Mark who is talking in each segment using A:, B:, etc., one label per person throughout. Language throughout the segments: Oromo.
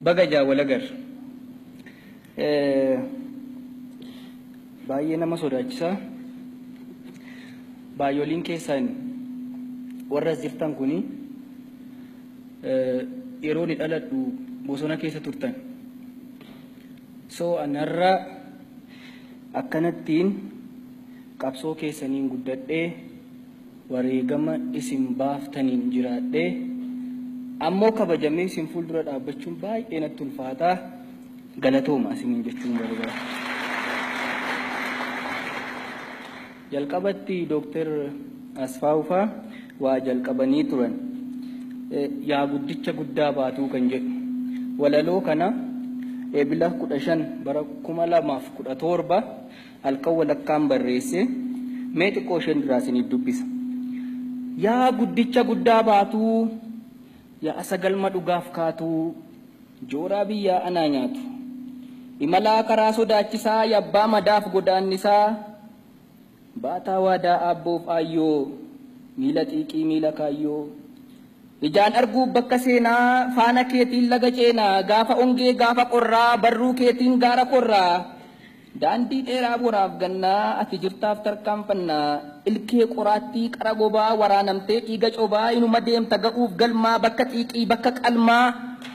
A: baga jaawalagar baay'ee nama sodaachisaa baay'ooliin keessaan warra as jirtan kuni yeroo ni dhaladhu bosona keessa turtan so anarra akkanattiin qabsoo keessaniin guddadhee wareegama isin baaftaniin jiraadhee ammoo kabajamee isin fuuldura dhaabbachuun baay'ee natti ulfaataa galatooma isiniin jechuun barbaada. Jalqabatti Dooktar Asfaawufaa waa jalqabanii turan yaa guddicha guddaa baatuu kan jedhu walaloo kana eebila kudha shan bara kuma lamaaf kudha torba halkan walakkaan barreesse mee xiqqoo isheen duraa isiniif dubbisa. Yaa guddicha guddaa baatuu yaa sagalma dhugaaf kaatuu jooraa biyyaa anaa nyaatu imalaa karaa sodaachisaa yabbaa madaaf godaannisaa baataa waadaa aabboof aayyoo miila xiiqii miila kaayyoo ijaan arguuf bakka seenaa faana keetiin laga ceenaa gaafa ongee gaafa qorraa barruu keetiin gaara korraa daandii dheeraa boraaf gannaa ati jirtaaf tarkaanfannaa ilkee qoraattii qara gobaa waraanamtee dhiiga cobaa inuma deemta ga'uuf galmaa bakka xiiqii bakka qalmaa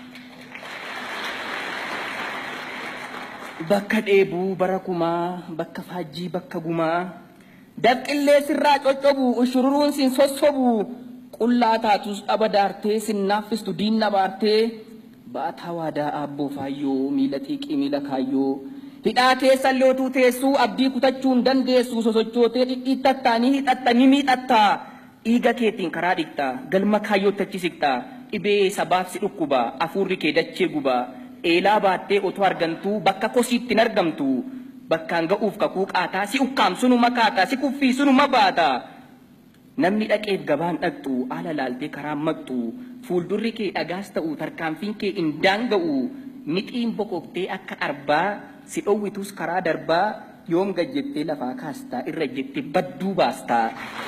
A: bakka dheebuu bara kumaa bakka faajjii bakka gumaa dabqillee sirraa coccobu ushururuun sin sossobu qullaa taatus dhaba daartee sin naaffistu diinna baartee baataa waadaa aabboo faayyoo miila xiiqii miila kaayyoo hidhaa keessa lootuu teessuu abdii kutachuun dandeessu sosochootee dhidhiittattaa ni hidhatta ni miidhatta dhiiga keetiin karaa dhiqxa galma kaayyoottachi siqxa dhibee sabaaf si dhukkuba afuurri kee dachee guba eelaa baattee otoo argamtuu bakka kosiitti hin argamtu bakkaan ga'uuf kakuu qaataa si ukkaam sunuma kaata si kuffii sunuma baata namni dhaqeef gabaan dhaqxu haala laaltee karaan maqxu fuuldurri kee dhagaas ta'u tarkaanfiin kee hin daanga'u mixiin boqoqtee akka arbaa si dhowwitus karaa darbaa yoom gajjettee lafaa kaastaa irra jettee badduu baastaa.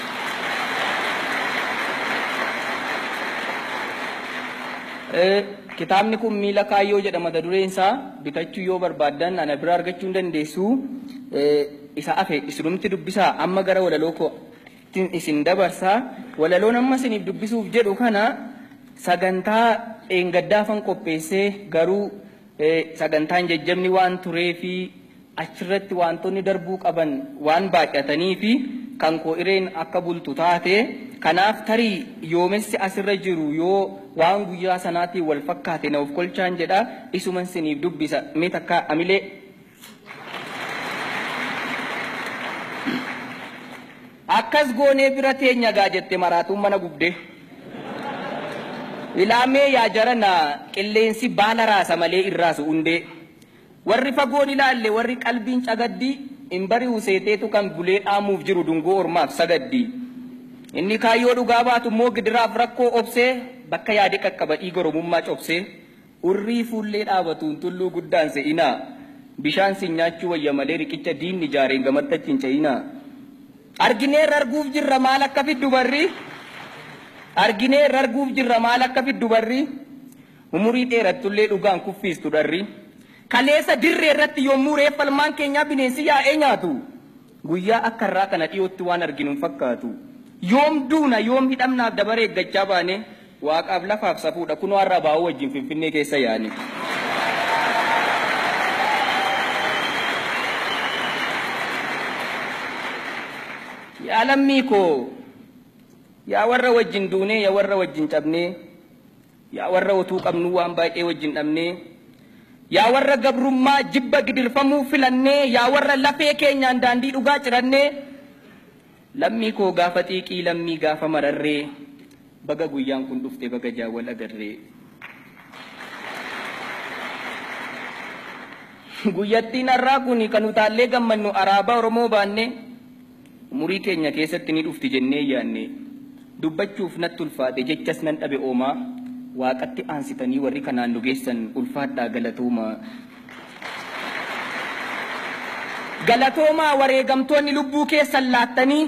A: Kitaabni kun miila kaayyoo jedha mata dureen isaa bitachuu yoo barbaaddan ana bira argachuu hin dandeessu isa afe isinumti dubbisaa amma gara walaloo koo isin dabarsaa walaloon amma isiniif dubbisuuf jedhu kana sagantaa eengaddaafan qopheessee garuu sagantaan jajjabni waan turee fi achirratti wantoonni darbuu qaban waan baay'atanii fi kan koo ireen akka bultu taate kanaaf tarii yoomessi asirra jiru yoo waan guyyaa sanaatiin wal fakkaate na of kolchaan jedha isuman siniif dubbisa mee takka amilee akkas goonee bira teenya gaa jette maraatuun mana gubdee. Ilaamee yaa jarana qilleensi baala raasa malee irraasu hundee. Warri fagoon ilaalle warri qalbiin cagaddi hin bari'u seeteetu kan bulee dhaamuuf jiru dungoo ormaaf sagaddi. Inni kaayyoo dhugaa baatu immoo gidiraaf rakkoo obsee bakka yaade qaqqaba dhiiga oromummaa cobsee urrii fuullee dhaabatuun tulluu guddaan se'inaa bishaan sin nyaachuu wayya malee riqicha diinni ijaareen gamattachi hin ce'inaa. Argineerra arguuf jirra maal akka fiddu barri? arginee arguuf jirra maal akka fiddu barri umurii dheerattullee dhugaan kuffiistu dharri kaleessa dirree irratti yommuu reeffalmaan keenyaa bineensi yaa'ee nyaatu guyyaa akka irraa kana dhiyootti waan arginu hin fakkaatu yoom duuna yoom hidhamnaaf dabaree eeggachaa baane waaqaaf lafaaf safuudha kunoo har'a baa'uu wajjin finfinnee keessa yaane. Yaa lammii koo yaa warra wajjin duunee yaa warra wajjin cabnee yaa warra otuu qabnuu waan baay'ee wajjin dhabnee yaa warra gabrummaa jibba gidirfamuu filannee yaa warra lafee keenyaan daandii dhugaa cirannee lammii koo gaafa xiiqii lammii gaafa mararree baga guyyaan kun dhufte baga jaawwal agarree. Guyyattiin har'aa kun kan utaallee gammannu araabaa Oromoo baanne umurii keenya keessatti ni dhufti jennee yaanne. dubbachuuf natti ulfaate jechas nan dhabe oomaa waaqatti aansitanii warri kanaan nu geessan ulfaadhaa galatoomaa. Galatoomaa wareegamtoonni lubbuu keessan laattanii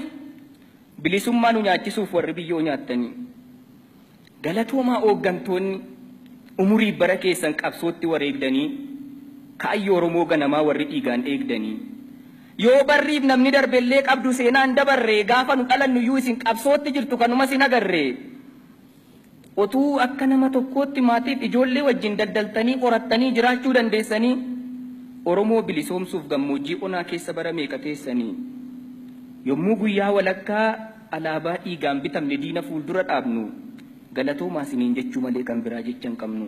A: bilisummaa nu nyaachisuuf warri biyyoo nyaattanii. Galatoomaa hooggantoonni umurii bara keessan qabsootti wareegdanii kaayyoo Oromoo ganamaa warri dhiigaan eegdanii. Yoo barriif namni darbellee qabdu seenaan dabarree gaafa nu dhalannu iyyuu isin qabsootti jirtu kanuma sin agarree. Otuu akka nama tokkootti maatiif ijoollee wajjin daldaltanii qorattanii jiraachuu dandeessanii Oromoo bilisoomsuuf gammoojjii onaa keessa bara meeqa teessanii. Yommuu guyyaa walakkaa alaabaa dhiigaan bitamne diina fuuldura dhaabnu galatoomaa isiniin jechuu malee kan biraa jecha hin qabnu.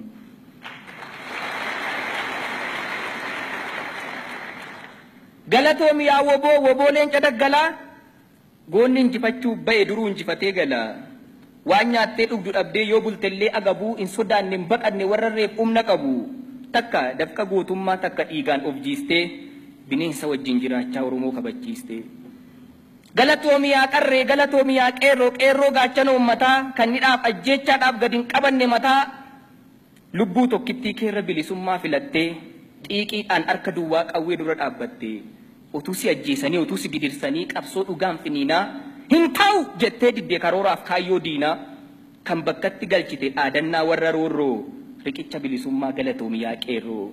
A: Galatoomi yaa woboo woboo leenca daggalaa goonni injifachuu ba'e duruu injifatee gala. Waan nyaattee dhugdu dhabdee yoo bultellee agabuu hin sodaanne hin baqanne warra reef humna qabu. Takka dafqa gootummaa takka dhiigaan of jiistee bineensa wajjin jiraachaa Oromoo kabachiistee. Galatoomi yaa qarree galatoomi yaa qeerroo qeerroo gaachana uummataa kan hidhaaf ajjeechaadhaaf gadi hin qabanne mataa lubbuu tokkittii keerra bilisummaa filattee xiiqiidhaan harka duwwaa qawwee dura dhaabbatte utuu si ajjeesanii utuu si gidirsanii qabsoo dhugaan finiinaa hin ta'u jettee diddee karooraaf kaayyoo diinaa kan bakkatti galchite dhaadannaa warra roorroo riqicha bilisummaa galatoomi yaa qeerroo.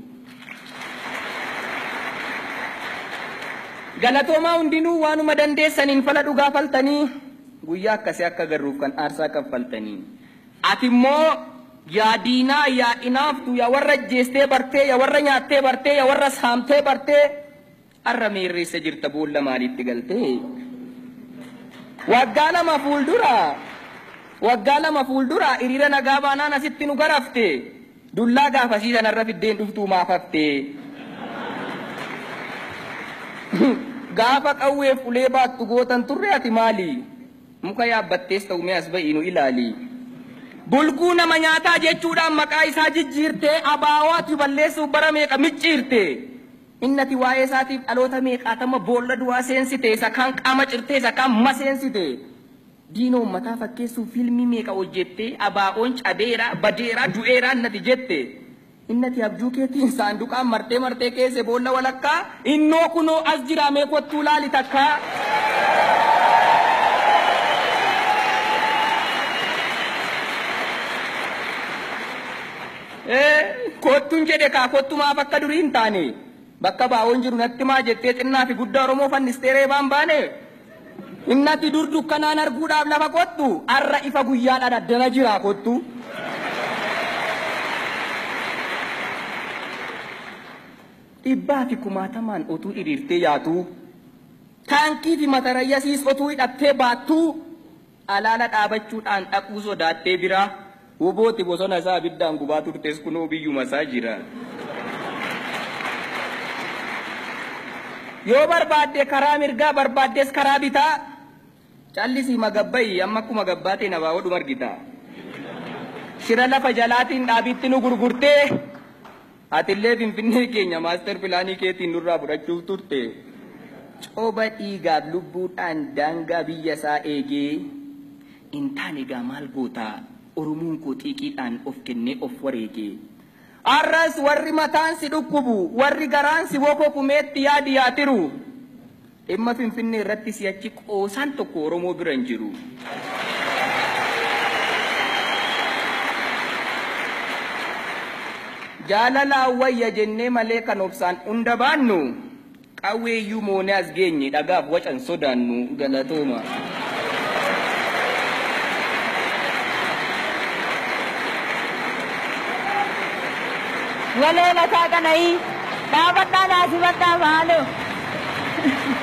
A: Galatoomaa hundinuu waanuma dandeessaniin fala dhugaa faltanii guyyaa akkasii akka garruuf kan aarsaa kaffaltanii. Ati immoo yaa diinaa yaa inaaftu yaa warra ajjeestee bartee yaa warra nyaattee bartee yaa warra saamtee bartee har'a meerreessa jirta boolla maaliitti galtee. Waggaa lama fuuldura waggaa lama fuuldura hiriira nagaa baanaan asitti nu garafte dullaa gaafasii sanarra fiddeen dhuftuu maaf haftee. gaafa qawweef ulee baattu gootan turre ati maali muka yaabbattees ta'u mee as ba'ii nu ilaali. Bulguu nama nyaataa jechuudhaan maqaa isaa jijjiirtee abaawoo ati balleessuuf bara meeqa micciirte. Innati waa'ee isaatiif dhaloota meeqaatama boolla du'aa seensite isa kaan qaama cirtee isa kaan maseensite. Diina uummataa fakkeessuuf fiilmii meeqa hojjettee abaa'oon cabeera badeera du'eera innati jette. innati abjuu keetiin saanduqaan martee martee keesse boolla walakkaa innoo kunoo as jira mee kottuu laali takkaa. Kottuun jedhe kaa kottu maaf akka durii hin taane bakka baa'oon jiru natti maa jettee xinnaa fi guddaa Oromoo fannistee reebaan baane. Innati dur dukkanaan arguudhaaf lafa kottu har'a ifa guyyaadhaan addana jira kottu. dhibbaa fi kumaatamaan otuu hiriirtee yaatu taankii fi matarayyasiis otuu hidhattee baattuu alaala dhaabachuudhaan dhaquu sodaattee bira wobooti bosona isaa abiddaan gubaa turtes kunoo biyyuma isaa jira. Yoo barbaadde karaa mirgaa barbaaddes karaa bitaa callisii magabba'i amma akkuma gabbaateen abaa'oo argita. Shira lafa jalaatiin dhaabitti nu gurgurtee Atillee Finfinnee keenya maaster pilaanii keetiin nurraa fudhachuuf turte. Cooba dhiigaaf lubbuudhaan daangaa biyya isaa eegee hin taane egaa maal goota Oromoon koo xiiqiidhaan of kennee of wareegee. Arras warri mataan si dhukkubu warri garaan si wokokumeetti yaadi yaatiru. Dhimma Finfinnee irratti si'achi qoosaan tokko Oromoo bira hin jiru. jaalalaan wayya jennee malee kan obsaan hunda baannu qawweeyyuu moonee as geenye dhagaaf wacan sodaannu galatooma.
B: Walee lataa kanayii dhaabadhaa naasifadhaa maaloo.